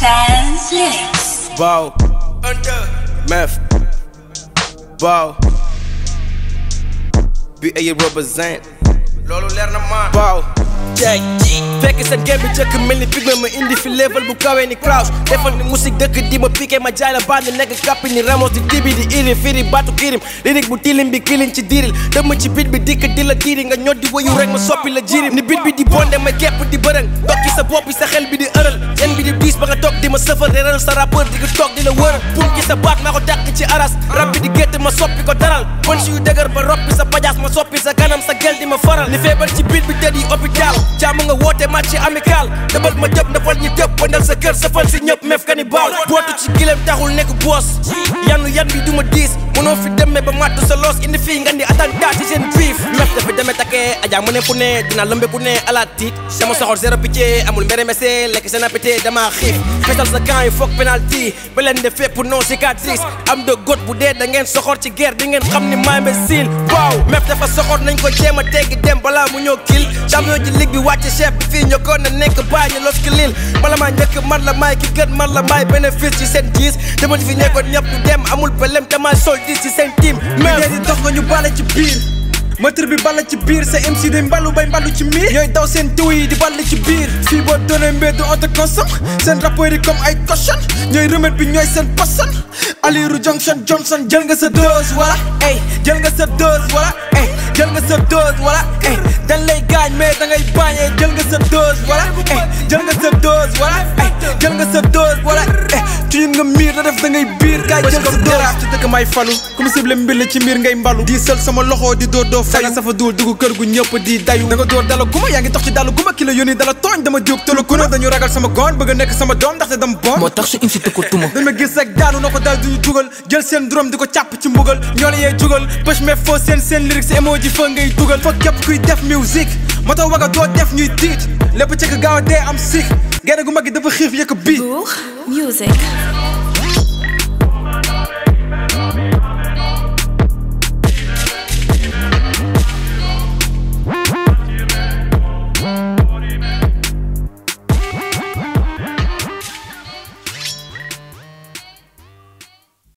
Sans lyrics. Bow. Meth. Bow. Bi ay represent. loolu leer na maa Bow. tey fekk sa game bi jëkk mel ni pigme ma indi fi level bu kawee ni Kraus defal ni musique dëkk di ma piqué ma jaay la bandi nekk kàppi ni Ramos di dibi di iri firi batu kirim lirik bu tilim bi kilin ci diril dëmm ci bit bi dikk di la diiri nga ñod di wayu rek ma soppi la jirim ni bit bi di bonde ma kepp di bërëng toog ci sa bopp bi sa xel bi di ëral yen bi di diis ba nga toog di ma sëfal reeral sa rappeur di ko toog di la wër pum ci sa baat maa ko dàq ci aras rab bi di gétt ma soppi ko daral bon si yu dëgër ba roppi sa pajaas ma soppi sa kanam sa gel di ma faral ni feebar ci bit bi tëdd yi hôpital jàmm nga woote match amical dëbal ma jëp ndafal ñi dëpp bandal sa kër safal si ñëpp mef kanibal bootu ci gilem taxul nekk boos yanu yan bi duma diis mënoo fi demee ba màttu sa loos indi fii nga di attentat ci seen biif mef dafa demee takkee ajaa mu ne fu ne dina lëmbe ku ne ala tiit sama soxor zéro pitié amul mbere mese lekk seen appétit dama xiif fesal sa camp yi foog penalty ba leen de fépp non cicatrice am de got bu dee da ngeen soxor ci guerre di ngeen xam ni maa imbécile waaw mef dafa soxor nañ ko jéem a teggi dem balaa mu ñëw kil champion ji ligue bi wàcce chef bi fii ñokkoon na nekk bàyyi los ki lil bala maa njëkk man la maay ki gën man la maay bénéfice ci seen gis dama fi nekkoon ñëpp du dem amul pelem te maa sol di ci seen team mais di dox nga ñu bale ci biir moteur bi balla ci biir sa MC day mbalu bay mbalu ci miir ñooy daw seen tiw yi di ball ci biir fii boo doonee mbeddu on te consomme seen rappeurs yi comme ay cochon ñooy remède bi ñooy seen poson Aliru Junction Johnson jël nga sa dose wala ey jël nga sa dose wala ey jël nga sa dose wala ey dañ lay gaañ mais da ngay bañee jël nga sa dose wala ey jël nga sa dose wala ey jël nga sa dose wala ey ci nga miir da def da ngay biir gaay jël sa dose ci dëkk may falu comme cible mbir la ci miir ngay mbalu di sël sama loxo di door doo fayu safa duul dugg kër gu ñëpp di dayu da nga door dala guma yaa ngi tox ci dalu guma ki la yónni dala tooñ dama jóg tëlu kuna dañu ragal sama goon bëgg a nekk sama doom ndaxte dama bon moo tax su incité ko tuma dañ ma gis rek daanu na ko daal duñu dugal jël seen drum di ko càpp ci mbugal ñoo la yee jugal pëch mais foo seen seen lyrics emoji fa ngay dugal fa képp kuy def musique moo tax waga doo def ñuy tiit lépp ci gaaw a dee am sik gerte gu mag gi dafa xiif yëkk bii Bourg Music.